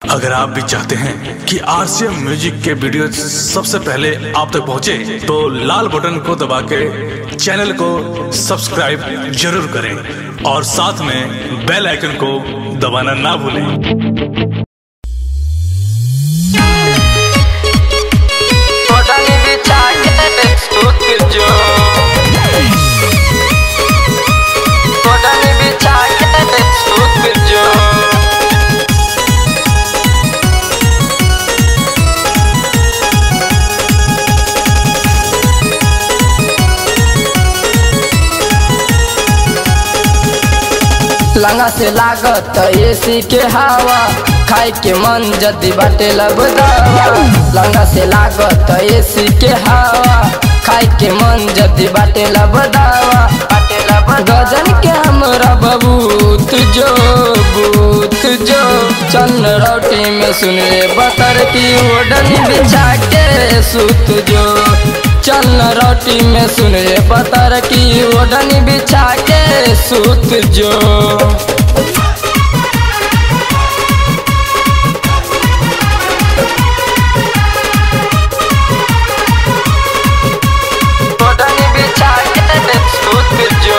अगर आप भी चाहते हैं कि आरसीएम म्यूजिक के वीडियो सबसे पहले आप तक पहुंचे, तो लाल बटन को दबा के चैनल को सब्सक्राइब जरूर करें और साथ में बेल आइकन को दबाना ना भूलें Podani bicaye tutuju Podani bicaye tutuju लंगा से लागत एसी के हवा खाए के मन जदी बाटे लब दवा लंगा से लागत एसी के हवा खाए के मन जदी बाटे लब दवा बाटे लब गजन के हमरा बबूत जो बूत जो चन्न रोटी में सुन रे बतर की ओढ़नी बिछा के सूत जो चन्न रोटी में सुन रे बतर की ओढ़नी बिछा के सूत जो ओढ़नी बिछा के सूत जो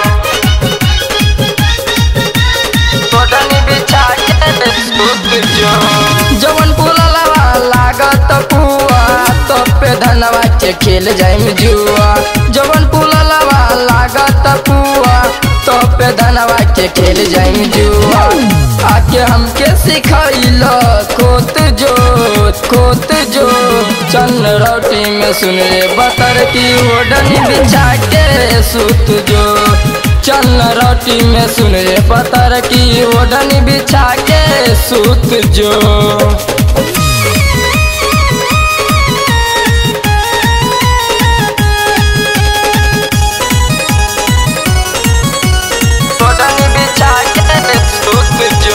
ओढ़नी बिछा के सूत जो जवन पुललवा लागत पुआ तो पे धनवा के खेल जाइम जुआ जवन पुललवा लागत पुआ तो पे धनवा के खेल जाइम जुआ आके हमके सिखैल कोत जो कोत जो चन्न रोटी में सुन रे बतर की ओढ़नी बिछा के सूत जो चन्न रोटी में सुन रे बतर की ओढ़नी बिछा के सूत जो ओढ़नी बिछा के सूत जो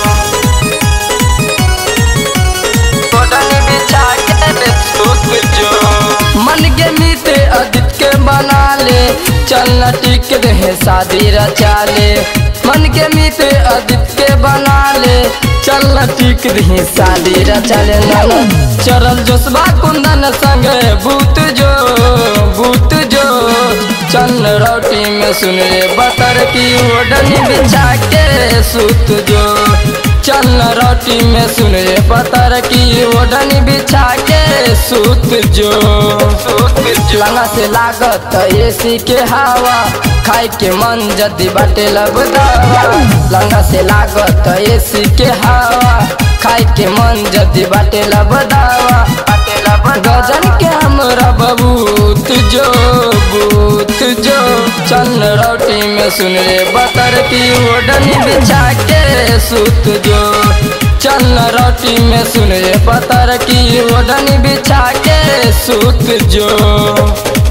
ओढ़नी बिछा के सूत जो मन के मीत अदित के बना ले चलना टिक रहे शादी रचा ले मन के मीत अदित के बना ले चलना टिक रहे शादी रचा ले नाना चरल जोसबा कुंदन संग भूत जो भूत जो चन्न रोटी में सुन रे बतर की ओढ़नी बिछा के सूत जो चन्न रोटी में सुन रे बतर की ओढ़नी बिछा के सूत जो सूत जो लंगा से लागत एसी के हवा खाए के मन जदी बाटे लब दवा लंगा से लागत एसी के हवा खाए के मन जदी बाटे लब दवा बाटे लब गजन के हमरा बबूत जो बूत जो चन्न रोटी में सुन रे बतर की ओढ़नी बिछा के सूत जो चन्न रोटी में सुन रे बतर की ओढ़नी बिछा के सूत जो